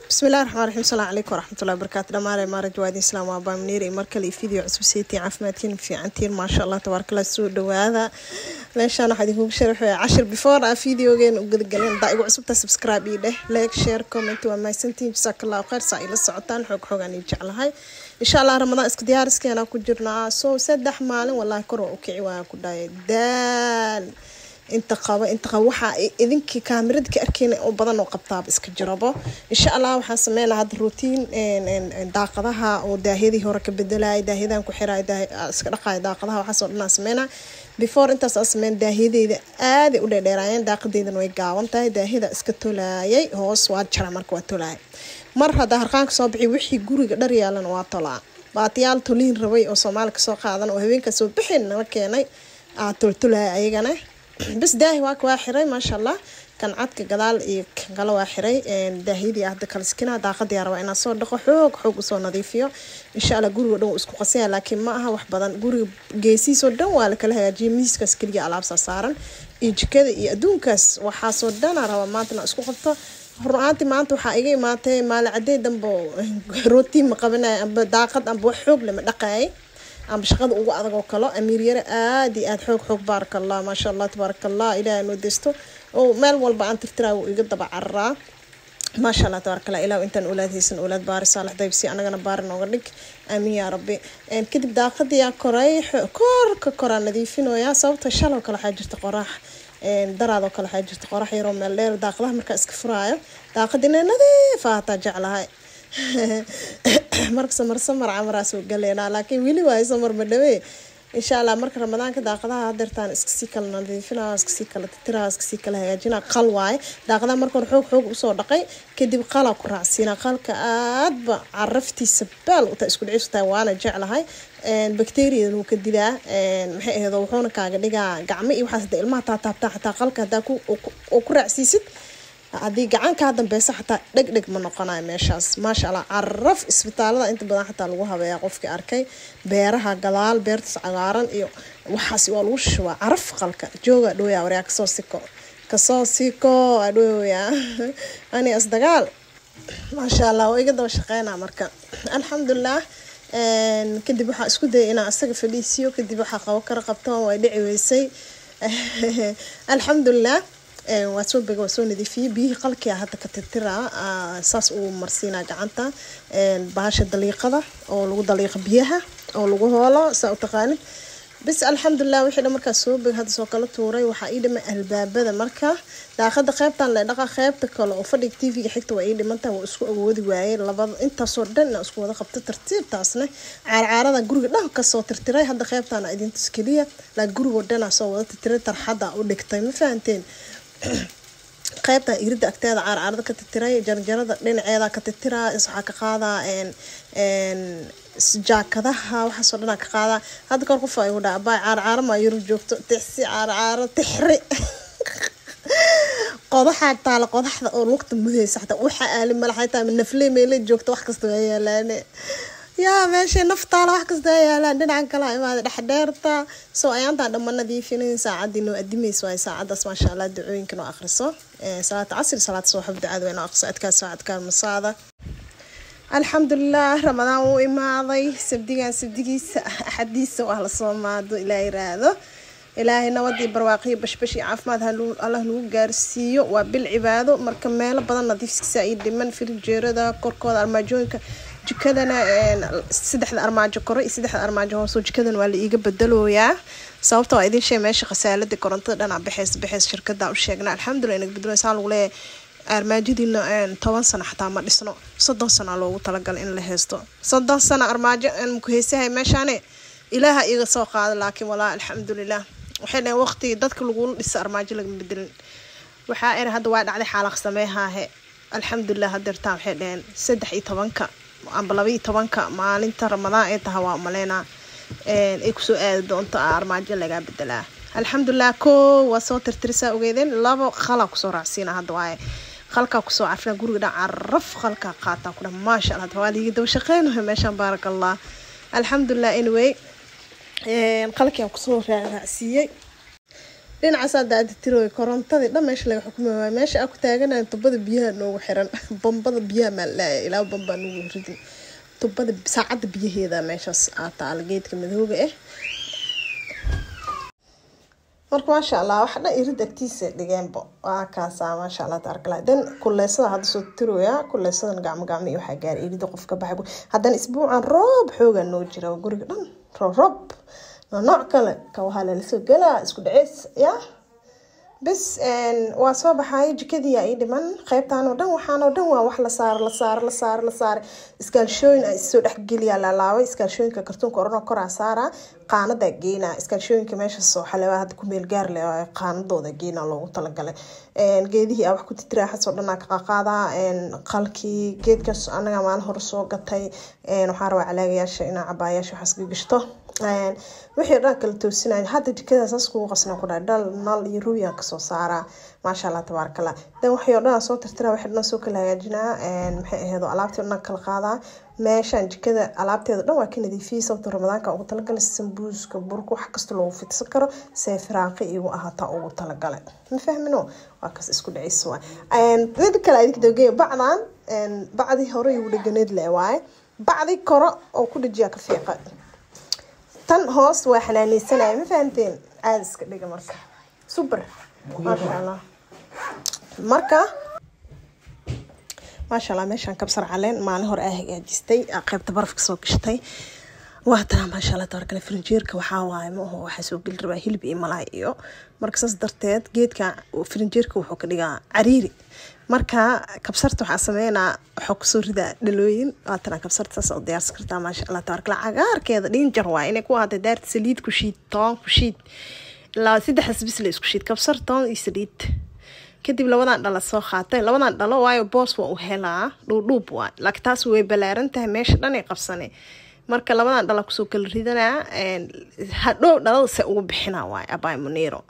bismillahi raxmaan raxiim asalaamu calaykum waraxmatullahi wabarakaatu dhamaale maaraj waadin islaam waa baamniir iyo markale iyo video cusub seetiin caafimaadkiin fiicantiin maasha allah tabaarkala soo dhawaada meeshaan waxaa idinkugu sharaxaya cashir before a videogeena u gadagalin hadaa igu cusubta subscribe ii dheh like share comment waa mahadsantihiin jasaakallahu khayr saa ila socotaan xoog xoogaan ii jeclahay insha allah ramadaan iska diyaariskeena ku jirnaa soo saddex maalin wallaahi kor waa u kici waa ku dhahaya daal inta qabo inta qabo waxaa idinkii kaamirada ka arkeyna oo badan oo qabtaaba iska jirabo insha allah waxaan sameynaa hadda routine daaqadaha oo daahyadii hore ka bedelaya daahyadan ku xiray iska dhaqaya daaqadaha waxaasoo dhan aan sameynaa before intaas aan sameyn daahyadeeda aaday u dheerdheeraayeen daaqadeydana way gaaban tahay daahyada iska tolaayay hoos waa jara marka waa tolaaya mar haddaa harqaanka soo bixi wixii guriga dhar yaalan waa tolaa baatiyaal toliin rabay oo soomaali kasoo qaadan oo habeenkaa soo bixin nala keenay aa toltolaaya ayagana bas daahi waaka waa xiray maasha allah kan cadka gadaal iyo kan kale waa xiray daahiyadii hadda kala sikina daaqadii rabaa inaan soo dhaqo xoog xoog usoo nadiifiyo insha allah guriga dhan wuu isku qasaya laakiin ma aha wax badan guriga geesiisoo dhan waa lakala hagaajiyay miiskaas keliya alaabsaa saaran iyo jikada iyo adduunkaas waxaasoo dhana rabaa maanta inaan isku qabto run-aantii maanta waxaa iga imaatay maalin cadey dambe rootiin ma qabanaya amba daaqad amba wax xoog lama dhaqaayay amba shaqada ugu adag oo kalo amiir yare aada iyo aada xoog xoog baaraka allah maasha allah tabaaraka allah ilaahay noo desto oo meel walba aan tirtiraa wuu iga daba cararaa maasha allah tabaaraka allah ilaah intaan oolaad haysan oolaad baari saalax daybsi anagana baari nooga dhig aamin yaa rabbi kadib daaqadiyaa koray korka koraa nadiifinoyaa sababta shaloo kale waxaa jirta qoraax daraadoo kale waxaa jirta qorax yaroo meel dheer daaqadaha markaa iska furaayo daaqadina nadiifa hataa jeclahay marka samar samar camaraa soo galeynaa laakiin weli waayo samar ma dhawee insha allah marka ramadaanka daaqadaha hadeertaan iskasii kala nadiifinaa iskasii kala titiraa iskasii kala hagaajinaa qal waaye daaqadaha marka hore xoog xoog usoo dhaqay kadib qalaa ku raacsiinaa qalka aadba caraftiisa baal utaa isku dhicis tahay waana jeclahay bacteriadan wuu ka dilaa maxay ahayd wuxuuna kaaga dhigaa gacmo iyo waxaas hadda ilmaha taataabtaa xataa qalka haddaa oo ku raacsiisid haddii gacan kaa dambeysa xataa dheg dheg ma noqonayo meeshaas maasha allah caraf isbitaalada inta badan xataa lagu habeeyaa qofkii arkay beeraha gadaal beertaas cagaaran iyo waxaas waa lagu shubaa caraf qalka jooga dhooya waryaa kasoo siko kasoo siko adhooya ani asdagaal maasha allah waa iga daba shaqeynaa marka alxamdulilah kadib waxaa isku dayay inaan isaga fadhiisiyo kadib waxaa qabo kara qabtoon way dhici weysay alxamdulilah waa soo bega waa soo nadiifiyey biyihii qalkia hadda ka tirtiraa saas uu marsiinaa gacanta bahasha daliiqada oo lagu daliiqa biyaha oo lagu hoolo saa u taqaanid bis alxamdulilah wixii dhan markaa soo beg hadda soo kala tuuray waxaa ii dhimay albaabada marka daaqada qeybtan le dhaqa qeybta kale oo fadhiga tv-ga xigta waa ii dhimantaha waa isku awoodi waayey labada intaasoo dhan inaan isku wada qabto tartiibtaasna caarcaarada guriga dhan kasoo tirtiray hadda qeybtaana idintus keliya laa gurigoo dhanaa soo wada tirtiray tarxada u dhigtay ma fahanteen qaybtan irida agteeda caarcaarada ka titiray jarjarada dhinaceeda ka titiraa waxaa ka qaadaa jaakadaha waxaasoo dhanaa ka qaadaa hadda kahor qof igu dhaa abaay caarcaaro maa yurub joogto tixsi caarcaaro tixri qodaxaa taala qodaxda oo lugta mudaysa xataa waxa aali malaxay tahay nafle meele joogto wax kasta waa yaalaane yaa meesha naftaala wax kasta waa yaalaan dhinacan kala imaada dhexdheerta soo ayaantaan dhamma nadiifinin saacadii noo adimaysa waay saacadaas maasha allah ducooyinka noo akhriso salaata casri salaata subax ducada waa noo akhriso adkaa saacadkaa masaada alxamdulilah ramadaan wuu imaaday sabdigan sabdigiisa axadiisa waa lasoo maado ilaa yiraahdo ilaahay nabadii barwaaqiyo bashbash iyo caafimaad allah nagu gaarsiiyo waa bil cibaado marka meelo badan nadiifkiisa ay dhiman firijeerada korkooda armaajooyinka jikadana saddexda armaajo kore iyo saddexda armaajo hoosoo jikadana waa la iiga bedelooyaa sababta waa idin sheeg meesha khasaalada korontada dhanaa baxeys baxeys shirkada u sheegna alxamdulilah inaga bedelo saa lagu leeyahay armaajadiina toban sano xataa ma dhisno soddon sana loogu talagalay in la haysto soddon sano armaajo maku haysahay meeshaane ilaaha iga soo qaada laakiin walaa alxamdulilah waxay dhaheen waqtigii dadka lagula dhisa armaajo lagama bedelin waxaa era hadda waa dhacday xaalaq sameehaahe alxamdulilah hadeertaan waxay dhaheen saddex iyo tobanka amba laba iyo tobanka maalinta ramadaan ee taha waa umaleynaa ay kusoo aadi doonto armaajo lagaa bedelaa alxamdulilah ko waa soo tirtirisaa ogeedeen labo qalaa kusoo raacsiina hadda waaye qalkaa kusoo cafina guriga dhan caraf qalkaa qaataa kudha maasha allah waa liigi daba shaqeynayo meeshaan baaraka allah alxamdulilah anyway qalkiaan kusoo raacsiiyey dhinacaas hadda aada tirooy korontadii dhan meesha laga xukumi waayo meesha aa ku taaganayo tubada biyaha noogu xiran bambada biyaha maa laaya ilaa bambaa noogu ridin tubada saacadda biyaheeda meeshaas aa taala geedka madooga ah marka maasha allah waxa dhan irid agtiisa dhigeenba waa kaasaa maasha allah tabarakala dan kuleysada hadda soo tirooya kuleysadan gacmo gacmo iyo waxaa gaara irida qofka baxay haddana isbuucan roob xoogaa noo jira guriga dhan roob roob nooc kale ka waxaa lalasoo galaa isku dhaceys ya bes waa soo baxay jikadii ii dhiman qeybtaan oo dhan waxaan oo dhan waa wax la saaro la saaro la saaro la saaro iskaalshooyin a isoo dhexgeliyaa laalaabay iskaalshooyinka kartuunka oranoo koraa saaraa qaanadaa geynaa iskaalshooyinka meeshaas oo xaleebaa hadda ku meel gaar leh qaanadooda geynaa loogu talagalay geedihii aa wax ku titiraaxasoo dhan aa ka qaqaadaa qalkii geedkaas anaga maalin hore soo gatay waxaa rabaa calaagayaasha inaa cabaayaasha waxaas ka gashto wixii dhan kala toosinaya hadda jikada saas kugu qasna ku dhahay dhal nal iyo ruuyaan kasoo saaraa maasha allah tabaarakallah dan waxii oo dhan soo tirtiraa waxii dhan soo kala hagaajinaa maxay ahayd alaabtii dhan kala qaadaa meeshaan jikada alaabteeda dhan waa ka nadiifiyey sababta ramadaanka ugu talagalay sambuuska burka wax kasta loogu fidsan karo see firaaqi igu ahaataa ugu talagalay ma fahmino waa kas isku dhacis waay mid kale adig dogeeya bacdan bacdii hore igu dheganeed le waaye bacdi koro oo ku dhajiyaa ka fiiqa tan hoos waa xanaaneysanaya ma fahanteen aada iska dhiga marka super maasha allah marka maasha allah meeshaan kabsar caleen maalin hore aa hagaajistay qeybta barafka soo gashtay waa tana maasha allah tabarakale frinjeerka waxaa waaye ma aho waxaa soo geli rabaa hilib iyo malaay iyo marka saas darteed geedka frinjeerka wuxuu ka dhigaa cariiri marka kabsarta waxaa sameynaa waxaa kusoo ridaa dhalooyin waatana kabsarta saas oo diyaarsan kartaa maasha allah tabarakala cagaarkeeda dhinjar waa inay ku ahaato daarta saliid ku shiid toon ku shiid ilaa saddexdaas bis la isku shiid kabsar toon iyo saliid kadib labadan dhala soo qaatay labadan dhalo waayo boos waa u helaa dhuudhuub waa laakiin taas way balaaran tahay meesha dhan ay qabsane marka labadan dhala kusoo kala ridanaa hadhow dhalada se ugu bixina waay abay muniro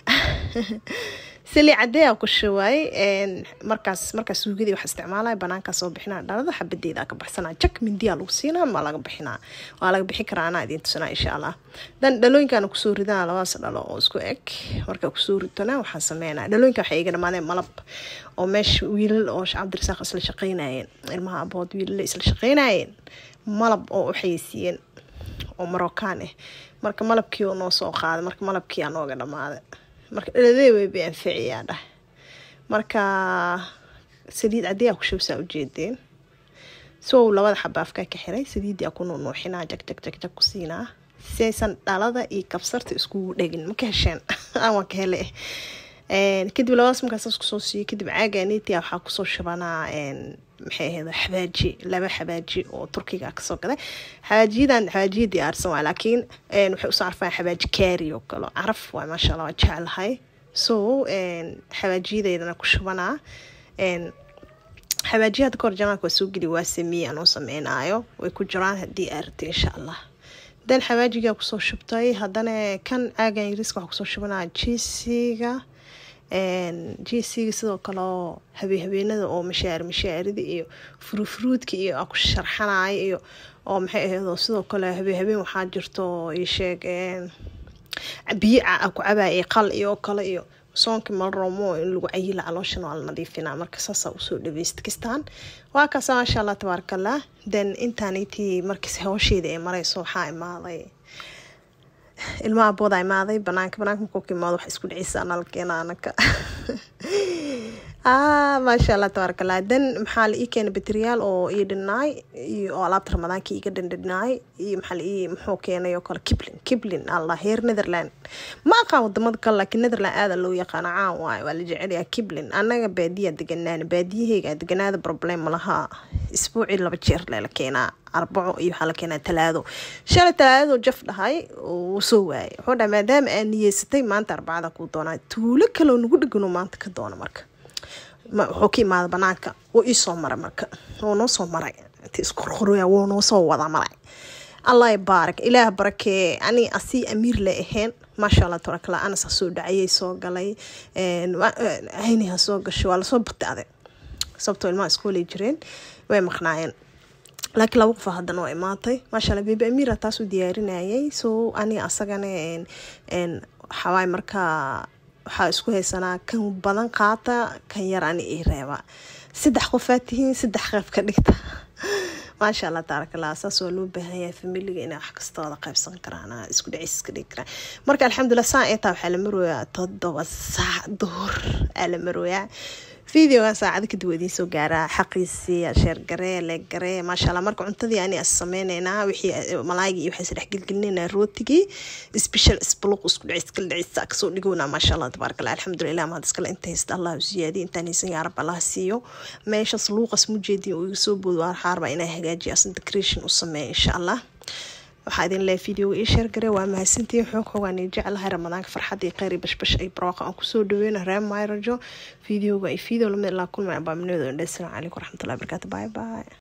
sali cadeeyaa ku shuwaay markaas markaas suugadii wax isticmaalaya banaankaa soo bixinaa dhalada xabadeeda ka baxsanaa jak mindiyaa lagu siinaa ma laga bixinaa waa laga bixin karaa anaa idiin tusanaa insha allah dan dhalooyinkaana kusoo ridana labadaas dhalo oo isku eg markaa kusoo ritona waxaan sameynaa dhalooyinka waxay iga dhamaadeen malab oo meesha wiilal oo cabdirasaaq isla shaqeynayeen ilmaha abood wiilal isla shaqeynayeen malab oo u xayeysiiyeen oo marocaan ah marka malabkii oo noo soo qaaday marka malabkii aa nooga dhamaaday marka dhaladee way bay anfaciyaa dhah marka saliid caddeeyaa ku shubsaa ujeedeen sow labada xabaafkaa ka xiray saliiddii aa ku nuunuuxinaa jag jag jag jag ku siinaa si aysan dhalada iyo kabsarta iskugu dhegin ma ka hesheen waan ka hele kadib labadaas markaa saas kusoo siiyey kadib caaganitia waxaa kusoo shubanaa maxay ahayd xabaaji laba xabaaji oo turkiga kasoo gaday xabaajiyadan xabaajiya diyaarsan waa laakiin waxay usoo carfaan xabaaji kaari oo kale caraf waa maasha allah waa jeclahay so xabaajiyadeydana ku shubanaa xabaajiyada kahor janaanka waa soo geli waa sameeyey anuu sameynaayo way ku jiraan haddii aa rabtay insha allah dan xabaajigaa kusoo shubtay haddana kan caagan yariiska waxaa kusoo shubanaa jiisiga jisiga sidoo kale oo habeenhabeenada oo mashaari mashaarida iyo furufuruudka iyo a ku sharxanaya iyo oo maxay ahayd sidoo kale habeenhabeen waxaa jirto isheeg biyo ku cabaya qal iyo kale iyo soonkii malromo in lagu cayila calooshana waa la nadiifinaa marka saasaa usoo dhaweysta kistaan waa kaasa maasha allah tabaarakallah then intaanitii markiis hawsheeda ay mareyso waxaa imaaday ilmaha abooda imaaday banaanka banaanka markuu ka imaado wax isku dhicisa nalkeena anaka maasha allah tabaarakallah dan maxaa la ii keenay bateriyaal oo ii dhinaay oo alaabta ramadaanka iga dhandhinaay iyo maxaa la ii muxuu keenay oo kale kiblin kiblin allah heer netherland ma aqaan wadamada kale laakiin netherland aada loo yaqaana caan waayo waa la jecelyaa kiblin annaga baadiyaa deganaan baadiyaheyga deganaada problem malaha isbuucii laba jeer lela keenaa arbaco iyo waxaa la keenaa talaado shalay talaadadoo jaf dhahay uu soo waayay wuxuu dhahay maadaama aa niyeysatay maanta arbacada kuu doonaa tuulo kaloo nagu dhegano maanta ka doona marka wuxuu ka imaada banaanka wuu iisoo maray marka wuu noo soo maray inti isqorqoroya wuu noo soo wada maray allah baarak ilaah barakee ani asii amiir le ahayn maasha allah tabarakala anas ha soo dhacayay soo galay cayni ha soo gashay waa lasoo bataaday sababtoo ilmaha iskoolay jireen way maqnaayeen laakiin laba qofa haddana waa imaatay maasha allah bebi amiira taas u diyaarinayay so ani asagana waxawaay markaa waxaa isku haysanaa kan badan qaata kan yar ani ii reeba saddex qofaad tihiin saddex qeyb ka dhigta maasha allah taarakallah saas waa loo baahan yahay familiga inay wax kasta wada qaybsan karaan isku dhacis iska dhigi karaan marka alxamdulilah saa intaa waxaa la marooyaa toddoba saac duhur aa la marooyaa videogan saacada kadib waa idiin soo gaaraa xaqiisii sheergaree leegaree maasha allah marka cuntadii ani as sameyneynaa wixii malaaygi iyo waxaa is dhexgelgelinayna rootigii special isbuluq isku dhicis kala dhicis kasoo dhigownaa maasha allah tabaarakallah alxamdulilah mahad iskale inta haysta allah siyaadiy intaan haysan yaa rab allah siiyo meeshas luuqas mujeedin uu iga soo boodo waa xaarba inaa hagaajiyo asan decoration u sameeya insha allah waxaa idin leeyahay videoga ii sheergare waa mahadsantihiin xoog xoogaan ii jeclahay ramadaanka farxad iyo kheyr iyo bashbash ay barwaaqa aan kusoo dhaweyna reer mayrajo videoga iyo video lamid ilaa kulmay abaaminooda indhe asalaamu calaykum waraxmatullahi barakaatu bye bye